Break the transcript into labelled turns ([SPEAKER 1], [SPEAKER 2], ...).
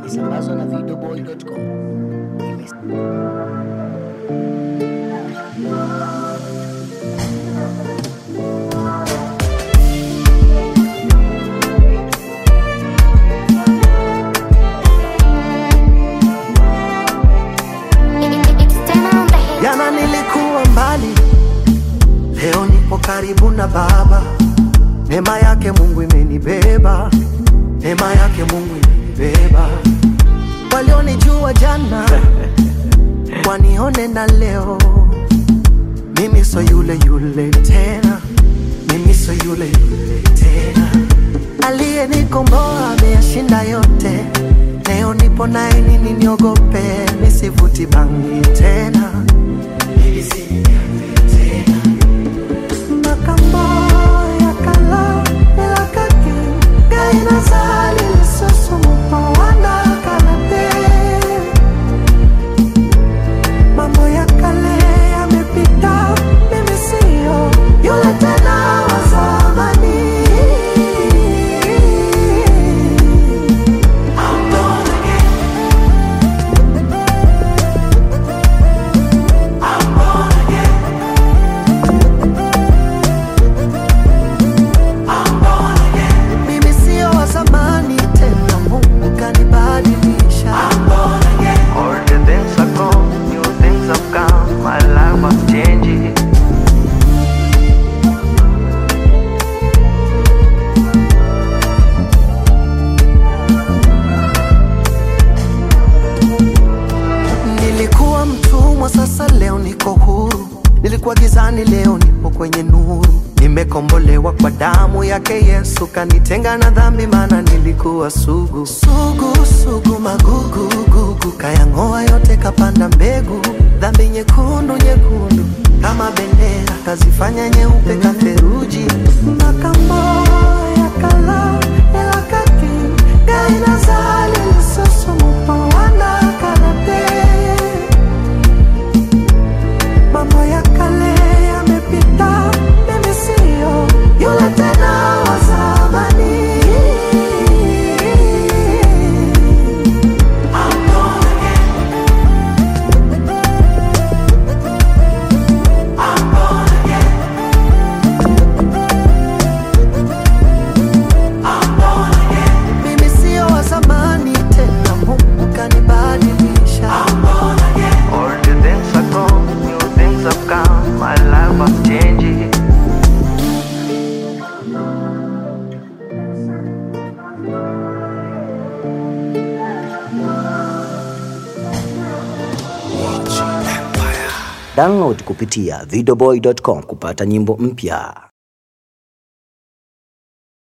[SPEAKER 1] ikisambazwa na videoboy.com. Ime-
[SPEAKER 2] Jana nilikuwa mbali, leo nipo karibu na Baba. Neema yake Mungu imenibeba, neema yake Mungu imenibeba. Walionijua jana wanione na leo, mimi so yule yule tena, mimi so yule yule tena. Aliyenikomboa ameyashinda yote, leo nipo naye, nini niogope? Nisivuti bangi tena makambo ya kala elakaki ngai nazali lisusu moto wana kala te mambo ya kale yamepita mimi siyo yule tena wa zamani I'm born again. I'm born again. mimi sio wa zamani tena, Mungu kanibadilisha.
[SPEAKER 3] All the things are gone, new things have come, my life was changing.
[SPEAKER 2] Nilikuwa mtumwa, sasa leo niko huru. Nilikuwa gizani, leo nipo kwenye nuru. Nimekombolewa kwa damu yake Yesu, kanitenga na dhambi, maana nilikuwa sugu sugu sugu, magugu gugu, kayang'oa yote, kapanda mbegu. Dhambi nyekundu nyekundu kama bendera, kazifanya nyeupe katheruji. Makambo ya kala elakaki gai nazali lisusu mupo wana kalate mambo ya kale yamepita, mimi siyo yule tena wa zamani. I'm born again. I'm born again. I'm born again. Mimi siyo wa zamani tena, Mungu kanibadilisha. I'm born again.
[SPEAKER 3] All the things are gone, new things have come, my life was changing.
[SPEAKER 1] Download kupitia videoboy.com kupata nyimbo mpya.